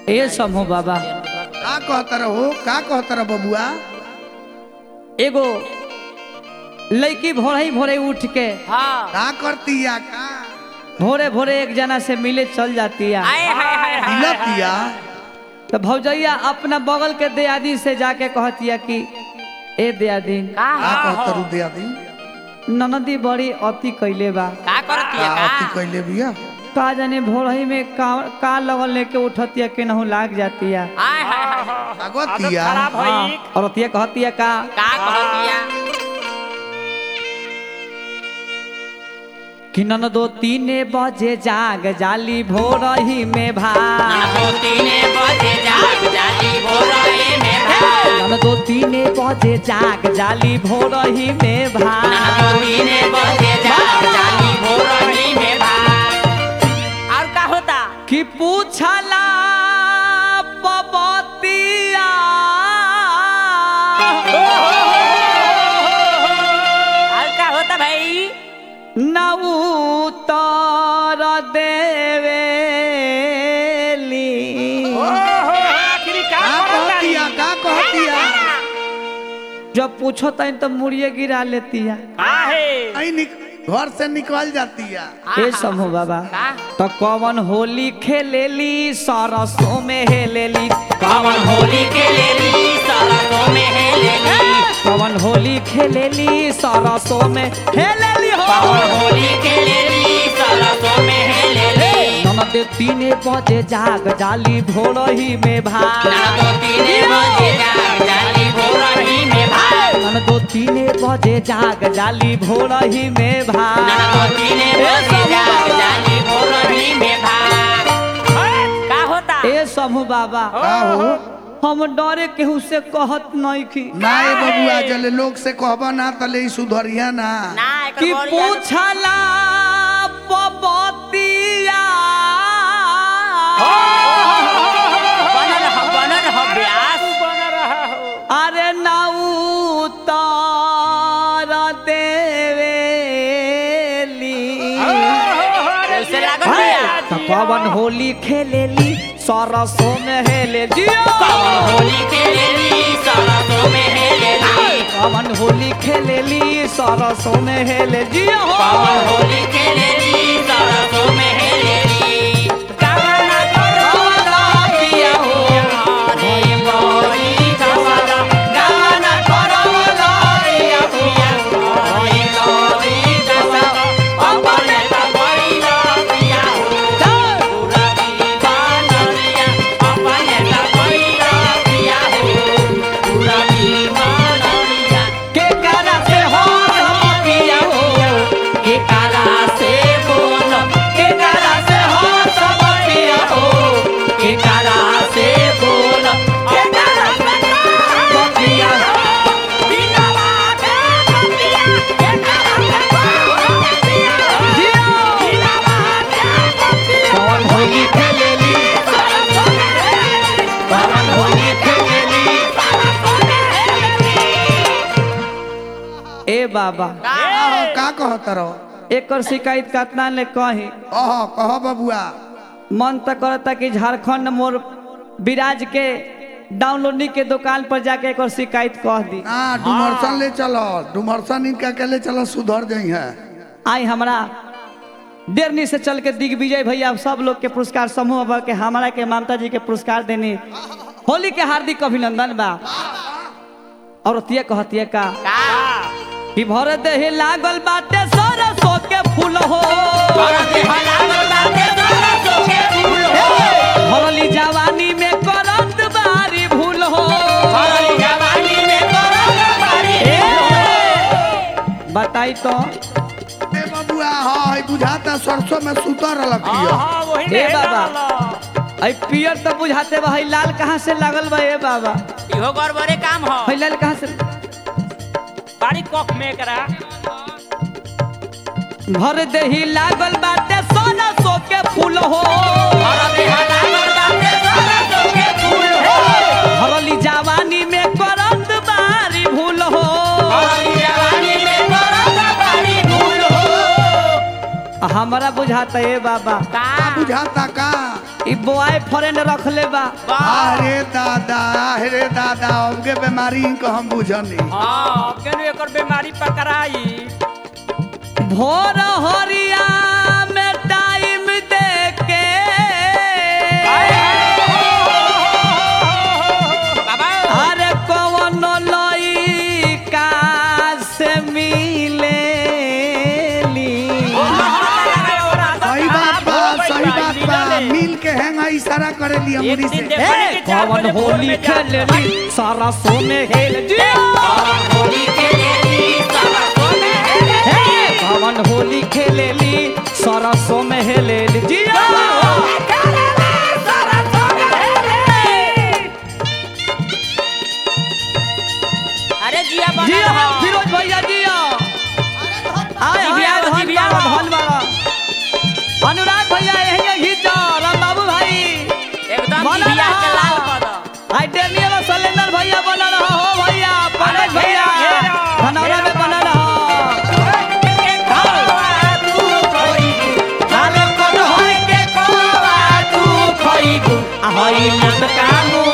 ए समूह बाबा का कहतर हो का कहतर बबुआ एगो लड़की भोरे ही भोरे उठ के हाँ का करती या का भोरे भोरे एक जना से मिले चल जाती है आए हाय हाय हाय हिलतिया तो भौजैया अपना बगल के दियादी से जाके कहतिया कि ए दियादी का का हो कहतर दिया दी ननदी बड़ी अति कैले बा का करती है का अति का कैले बिया का जाने भोरही में का का लगल लेके उठतिया के नहु लाग जातिया आए हाय हाय अगतिया हाँ, और अतिया कहतिया का का करती है कि ननदो तीने बजे जाग जाली भोरही में भाग दो तीने बजे जाग जाली भोरही में भाग ननदो तीने बजे जाग जाली भोरही में भाग दो तीने बजे जाग जाली भोरही में भाग और का होता कि पूछला पबतिया और का होता भाई नऊ तर देवेली का कहतिया का कहतिया जब पूछो तन तो मुड़िए गिरा लेती है आई निक घर से निकल जाती है ए समूह बाबा का तो कवन होली खेलेली सरसों में हेलेली कवन होली के लेली सरसों में है लेली कवन होली खेलेली सरसों में हेलेली हो कवन होली के लेली सरसों में है लेली ननद तीने बजे जाग जाली भोरही में भाग दो तीने बजे जाग जाली भोरही में भाग ननद तीने बजे जाग जाली भोरही में दो भाग तीने बजे जाग जाली भोरही में भाग का होता ए समूह बाबा का हो हम डरे केहू से कहत नहीं की ना ए बबुआ जले लोग से कहबा ना तले ई सुधरिया ना ना एकर कि गोरिया- पूछला पबतिया बनल ह बनल ह व्यास अरे नाऊ तार देवेली कैसे लागल बिया तो पवन होली खेलेली सरसों में हेले जियो कवन होली के लेली सरसों में है लेली पवन होली खेलेली सरसों में हेले जियो कवन होली के लेली सरसों में है लेली कवन करवला पिया हो रे मोरी जवाला कवन करवला पिया पिया हो रे मोरी जवाला अपने त भइला पिया हो पूरा दीवानरिया अपने त भइला पिया हो पूरा दीवानरिया के करा से हो पिया हो के काला से बोलो के काला से हो सब पिया हो के काला से बोलो के काला से हो पिया हो बिना बाते पिया के काला से बोलो पिया हो बिना बाते पिया पवन होली खेलेली पवन होली खेलेली ए बाबा का हो का कहतर एकर शिकायत कतना ले कही अह कह बबुआ मन तो करता कि झारखंड मोर विराज के डाउनलोडिंग के दुकान पर जाके एक शिकायत कह दी ना डुमरसन ले चलो डुमरसन इनका के ले चलो सुधर जाई है आई हमरा डेरनी से चल के दिग्विजय भैया सब लोग के पुरस्कार समूह बा के हमारा के ममता जी के पुरस्कार देनी होली के हार्दिक अभिनंदन बा और तिया कहतिया का कि भर देह लागल बाटे सरसों के फूल हो भरली जवानी में करत बारी भूल हो बताई तो ए बबुआ हाय बुझाता सरसों में सुतर रखियो ए बाबा आई पियर तो बुझाते बा हई लाल कहाँ से लागल बा ए बाबा इहो गड़बड़े काम हो हई लाल कहाँ से बाड़ी कॉक में करा भर देही लागल बाटे सोना सो के फूल हो भरली जवानी में करत बारी भूल हो हमरा बुझाता ए बाबा का बुझाता का ई बॉय फ्रेंड रखले बा अरे दादा अरे दादा हमके बीमारी को हम बुझनी हाँ केनु एकर बीमारी पकड़ाई भोर हरिया में टाइम दे के बाबा अरे कौन लइका से मिले सही बात बा सही बात बा मिल के हैंगा इशारा करे लिया एक मुड़ी दिन से देख- ए, कौन होली खेलली सारा सोने हेल जिया हे, कौन होली खेलेली सरसों में हेलेली जिया अरे जिया बना जिया रहा। फिरोज भैया जिया आय जिया, हाय धन जिया। बाबा धन बाबा अनुराग भैया यही घीच राम बाबू भाई एकदम बना जिया के रहा। लाल कर दो। आई डेनियल और सलेंडर भैया बना रहा हो भैया पंकज अरे भैया घेरा, घेरा, धनौरा में घेरा बना रहा आले कोन होई के कोवा तू खइबू आ होई लटका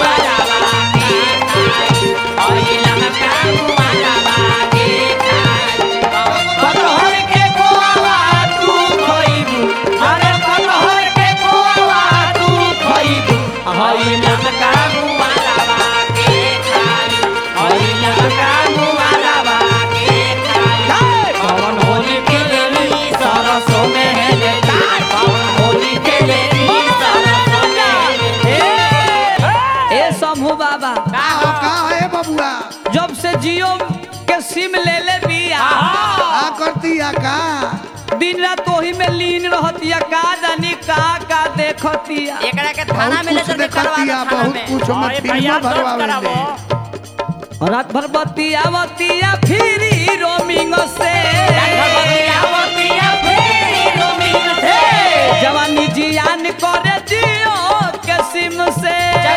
कोन होई के कोवा तू खइबू अरे कोन होई के कोवा तू खइबू आ होई लटका कौन होली खेलेली सरसों में हेलेली कौन होली खेलेली सरसों में हेलेली ए समूह बाबा का हो का है बबुआ जब से जियो के सिम ले ले बिया का करती या का दिन रात वही में लीन रहतिया का जानी का का देखतिया एकरा के थाना में ले बहुत कुछ चल के करवा देखती दो या थाना बहुत में कुछ हम अरे फिल्म भैया, दर्द भरवावे करावो। ले रात भर बतिया बतिया फिरी रोमिंग से हे, जवानी जियान करे जियो के सिम से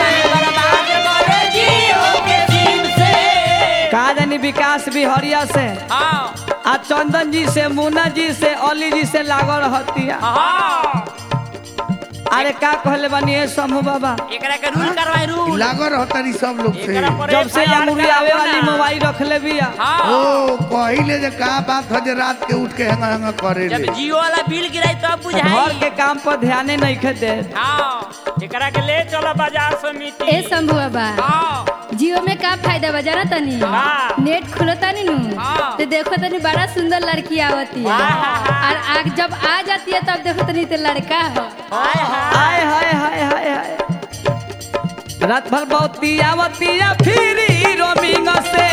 का जानी विकास बिहरिया से हाँ, आ चंदन जी से मुन्ना जी से अली जी से लागल रहतिया हाँ। अरे का कहले बनी ए समूह बाबा एकरा के रूल करवाई रूल लागो रहतरी सब लोग से एकरा पर जब से FIR अमूरी आवे करावो वाली ना। मोबाइल रखले बिया हाँ ओ कहिले जे का बात हो जे रात के उठ के हैंगा हैंगा करे जब ले जियो वाला बिल गिराई तब घर बुझाई के काम पर ध्यान नहीं खे दे हाँ एकरा के ले चलो बाजार समिति ए शंभू बाबा हाँ जियो में का फायदा बा जाना तनी हाँ। नेट खुलो तनी नु हाँ। तो देखो तनी बड़ा सुंदर लड़की आवती है वाह। और आग जब आ जाती है तब देखो तनी तो लड़का हो हाय हाय हाय हाय हाय हाय हाय रात भर बहुती आवतिया फिरी रोमिंग से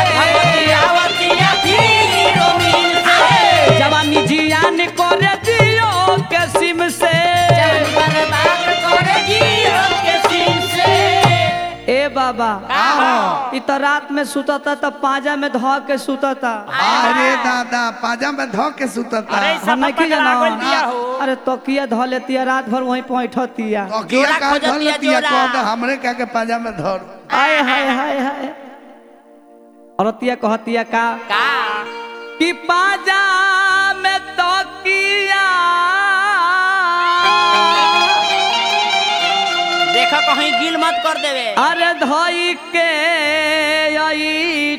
जवानी जियान करे जियो के सिम से ए बाबा इ तो रात में सुतता तो पाजा में धो के सुतता अरे दादा पाजा में धो के सुतता अरे सब हम नहीं पकड़ा जाना गइल बिया हो। अरे तकिया धो लेतिया रात भर वहीं पैठतिया तकिया जोड़ा का खोजतिया, धर लेतिया जोड़ा। कह दे हमरे क्या के पाजा में धर आय हाय हाय हाय औरतिया कहतिया का का कि पाजा में तकिया देखो कहीं गिल मत कर देवे अरे धोई के आई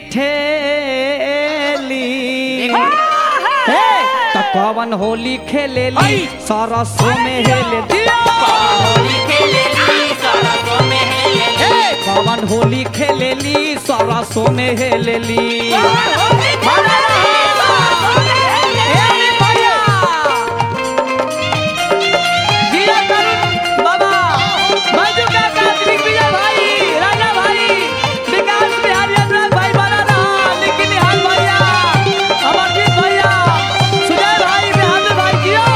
ठेली देखो हे त कवन होली खेलेली आई। सरसों में हेले दिया होली खेलेली सरसों में हेलेली हे कवन होली खेलेली सरसों में हेलेली होली खेलेली सरसों में हे हेलेली भैया जिया करुण बाबा मंजू काका दिग्विजय भाई राजा भाई विकास बिहारी अनुराग भाई बना रहा लेकिन निहाल भैया अमरजीत भैया सुजय भाई बिहार भाई जियो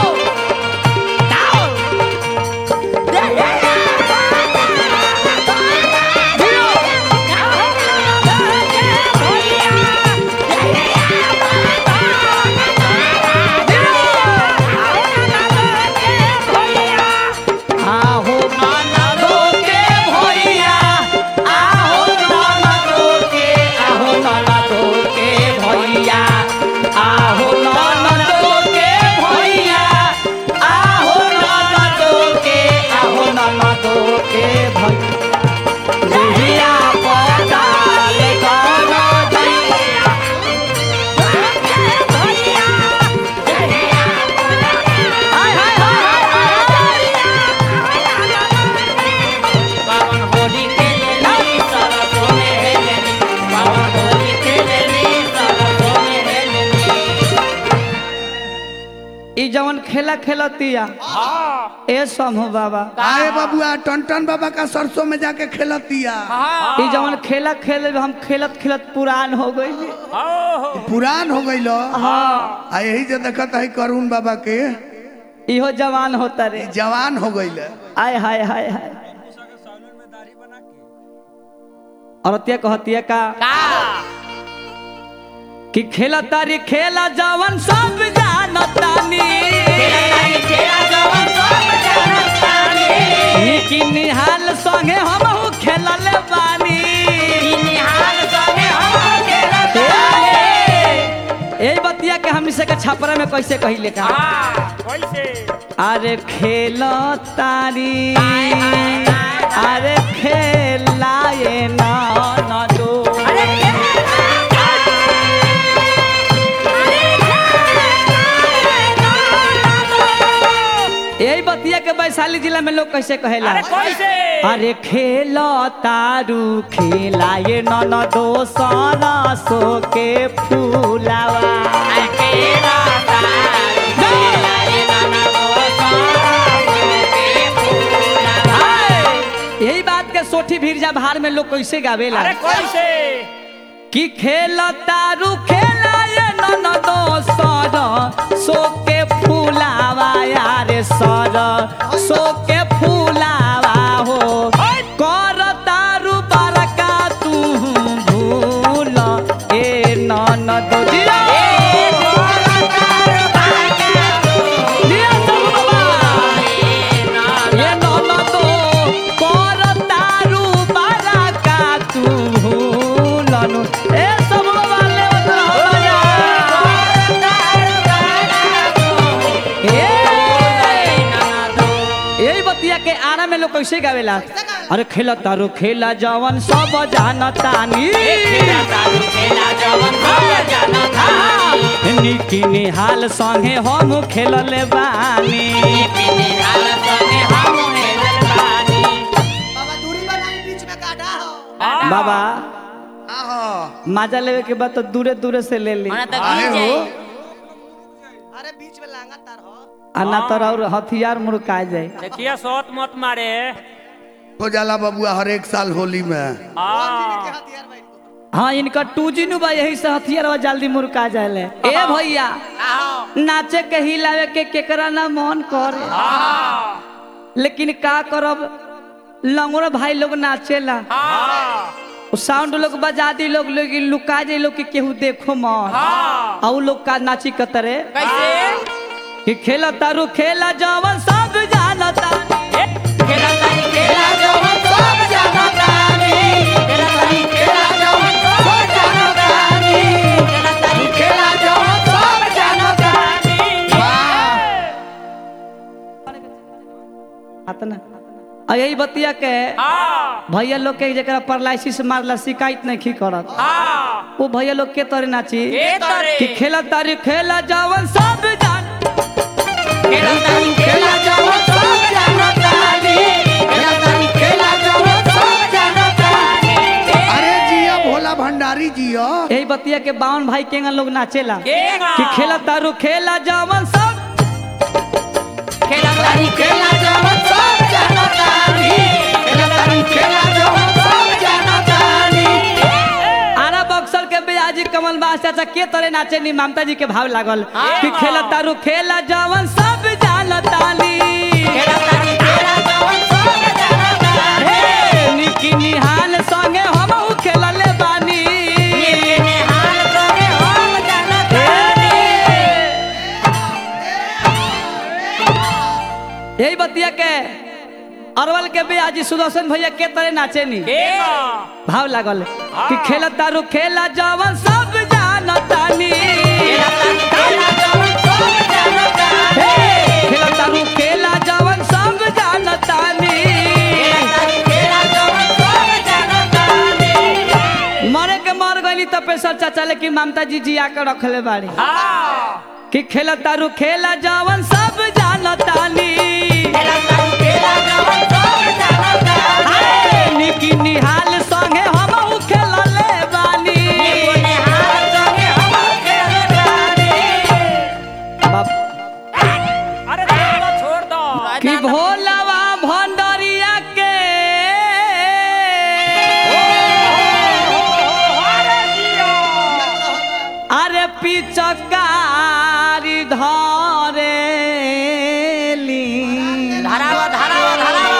जियो खेला खेलतिया ए समूह बाबा आए बबुआ टन बाबा का सरसों में जाके खेलतिया ई जवन खेला खेल हम खेलत खेलत पुरान हो गई पुरान हो गई लो हाँ आ यही जो देखत है करुण बाबा के इहो जवान होता रे जवान हो गई आय हाय हाय हाय औरतिया कहतिया का कि खेला तारी खेला जवन सब जानतानी कि निहाल संगे हमहू खेलल बानी ए बतिया के हम से के छपरा में कैसे कहिले का अरे खेल तारी अरे खेलाए ना ना दो यही बतिया के वैशाली जिला में लोग कैसे कहेला अरे खेल तारू खेलाए नन दो सरसो के फूलावा हाय! यही बात के सोठी भीरजा भार में लोग कैसे गावेला कि खेल तारू खेलाए नन दो सर सो के फूलावा यार सर सो के फूलावा हो कर तारू बरका तू भूल ए नन दो दिया दिया सब बाबा। ये ननदो कर तारू बरका तू भूलनु ए सब वाले बजा ए यही बतिया के आरा में लोग कैसे गावेला अरे खेला तारू खेला जवन सब जानतानी निकी निहाल संगे हम खेलले बानी बाबा दूरी बनाई बीच में काटा हो बाबा आहो मजा लेवे के बाद तो दूरे दूरे से ले ली आए हो अरे बीच में लांगा तार हो आ ना तो और हथियार मुड़का जाए देखिए सोत मत मारे हो जाला बबुआ हर एक साल होली में हाँ के हथियार भाई हाँ इनका टू जी नु बा यही से हथियार बा जल्दी मुड़का जाए ए भैया नाचे के हिलावे के केकरा ना मन करे लेकिन का करब लंगोर भाई लोग नाचेला उ साउंड लोग बजा दी लोग लोग लुका जाए लोग के केहू देखो मत आ उ लोग का नाची कतरे कैसे कि खेला तारू खेला जवन सब जानता अतना आ यही बतिया के हाँ भैया लोग के जरा परलाइसिस मारला शिकायत नहीं की करत हाँ वो भैया लोग के तोरे नाची के तोरे? कि खेला तारी खेला जवन सब जान अरे जिया भोला भंडारी जिया यही बतिया के बावन भाई केंगा लोग नाचेला केंगा। कि खेला तारू खेला जवन सब आरा बक्सर के बियाजी कमल बास चाचा के तोरे नाचे नी ममता जी के भाव लागल कि खेला तारू खेला जवन सब जानताली हे, निकी निहाल संगे हमहू खेलले बानी यही बतिया के अरवल के बियाजी सुदर्शन भैया के तरह नाचे नी केंगा भाव लागल कि खेला तारू खेला जवन सब जानतानी हे, खेला तारू खेला जवन सब जानतानी मरे के मर गई तपेश्वर चाचा लेकिन ममता जी जिया के रखले बाड़ी हाँ कि खेला तारू खेला जवन सब जानतानी हाय, निकी निहाल संगे हमहू खेलले बानी बाप अरे पिचकारी धरेली धरावा धरावा धरावा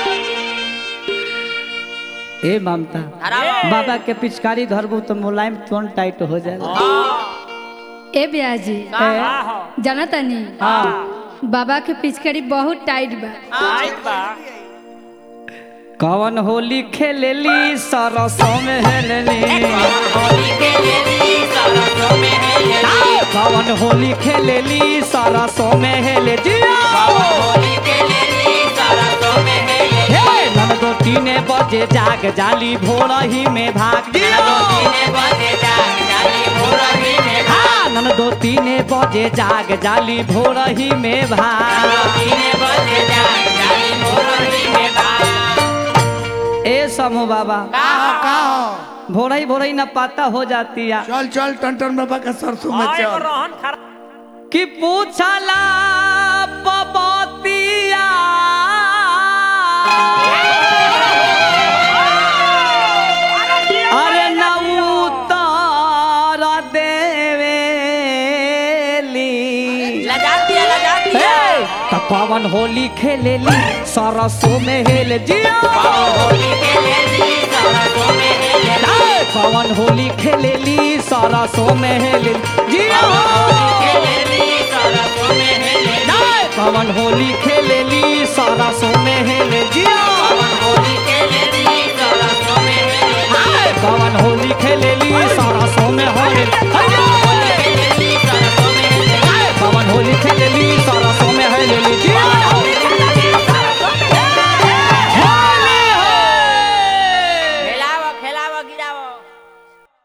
ए ममता धरावा बाबा के पिचकारी धरबू तो मुलायम तुरंत टाइट हो जाएगा ए ब्याजी जाना तनी हाँ बाबा के पिचकारी बहुत टाइट बा कवन होली खेलेली सरसों में हेलेली होली के लेली सरसों में हेले कवन होली खेलेली सरसों में हेले जिया होली के लेली सरसों में हेले हे ननदो तीने बजे जाग जाली भोर ही में भाग जिया तीने बजे जाग जाली भोरही में हाँ ननदो तीने बजे जाग जाली भोर ही में भाग तीने बजे जाग जाली भोरही में भाग ए समूह बाबा का हो भोरई भोरई न पाता हो जाती है चल चल टन बाबा का सरसों में चल कि पूछला पबतिया अरे न उतर देवेली लजाती है लजाती है हे, त पवन होली खेलेली सरसों में हेले जिया होली के लेली सरसों में हेले हे, पवन होली खेलेली सरसों में हेले जिया के लेली सरसों में हेले पवन होली खेलेली सरसों